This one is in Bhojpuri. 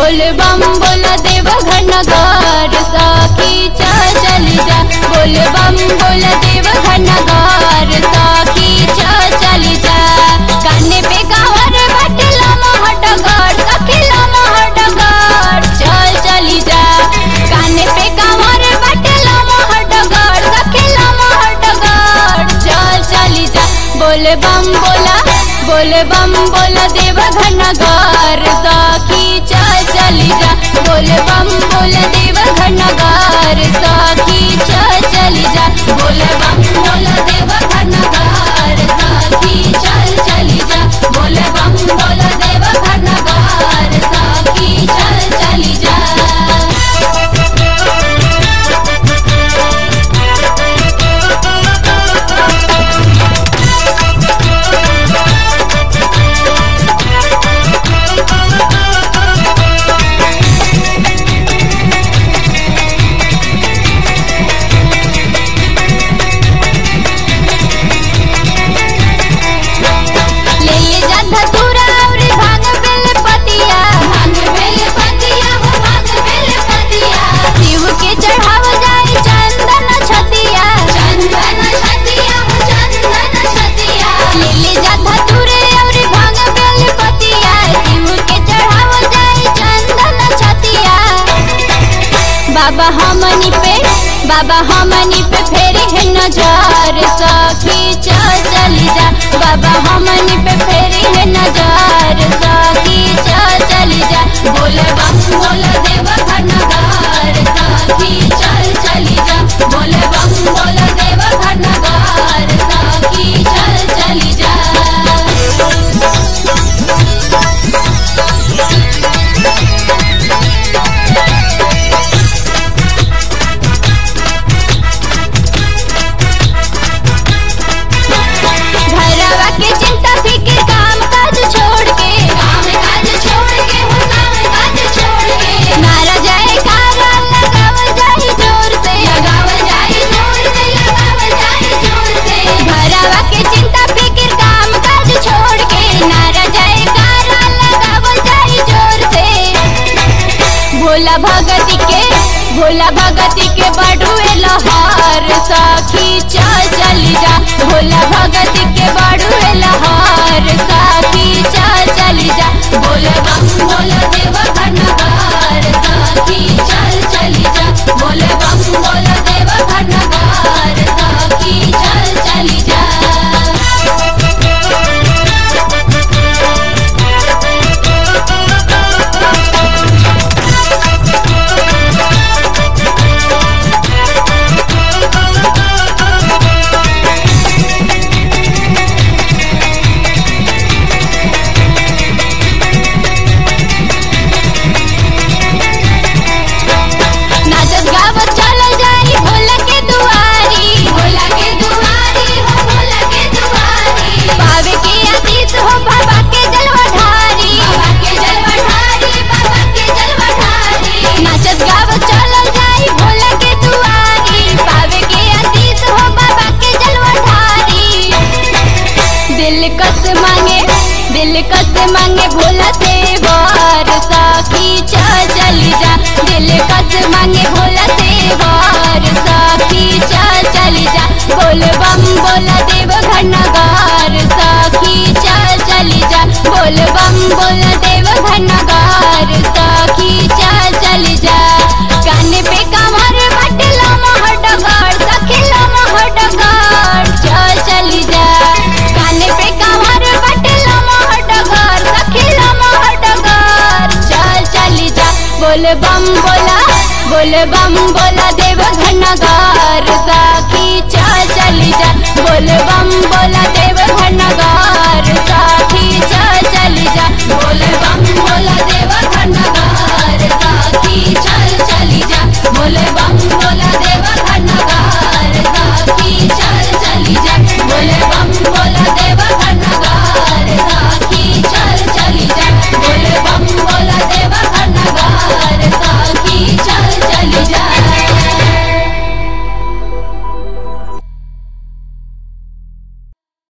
बोल बम बोल देव घनघर सखी चल चली जा बोल बम बोल देव घनघर सखी चल चली जा काने पे कावर बटला महटगर सखीला महटगर चल चली जा काने पे कावर बटला महटगर सखीला महटगर चल चली जा बोल बम बोला बोल बम बोल देव घनघर सखी चल चली जा बोल बम बोल देव घनघर सखी चल चली जा बोल बम बोल देव घनघर सखी चल चली जा बोल बम बोल देव घनघर सखी चल चली जा ले ले जा धतूरा और भांग बेल पतिया भांग बेल पतिया हो भांग बेल पतिया शिव के चढ़ाव जाए चंदन छतिया चंदन छतिया हो चंदन छतिया ले ले जा धतूरे और भांग बेल पतिया शिव के चढ़ाव जाए चंदन छतिया बाबा हमनी पे बाबा हमनी पे फेरी है नजर सखी चल चली जा बाबा हमनी पे फेरी है नजर सखी चल चली जा बोल बम बोल देव घनघर सखी चल चली जा बोल बम बोल देव घनघर सखी चल चली जा घरवा के चिंता फिक्र काम काज छोड़ के काम काज छोड़ के हो काम काज छोड़ के नारा जाए कारा लगावल जाए जोर से लगावल जाए जोर से लगावल जाए जोर से घरवा के चिंता फिक्र काम काज छोड़ के नारा जाए कारा लगावल जाए जोर से भोला भगती के भोला भगती के बड़ुए लहर सखी चल चली जा भोला भगती के बड़ुए लहर सखी चल चली जा बोल बम बोल देव घनघर सखी चल चली जा बोल बम बोल देव घनघर सखी चल चली जा नाचत गावत चलल जाई भोला के दुआरी भोला के दुआरी हो भोला के दुआरी पावे के आशीष हो बाबा के जलवा ढारी बाबा के जलवा ढारी बाबा के जलवा ढारी नाचत गावत चलल जाई भोला के दुआरी पावे के आशीष हो बाबा के जलवा ढारी दिल कस मांगे दिल कस मांगे भोला से वार सखी चल चली जा दिल कस मांगे भोला से वार सखी चल चली जा बोल बम बोला देव घनगार सखी चल चली जा बोल बम बोला देव घनगार सखी चल चली जा काने पे कमर बटला महडगार सखीला महडगार चल चली जा काने पे कमर बटला महडगार सखीला महडगार चल चली जा बोल बम बोला बोल बम बोला देव घनगार सखी चल चली जा बोल बम बोला देव घनगार सखी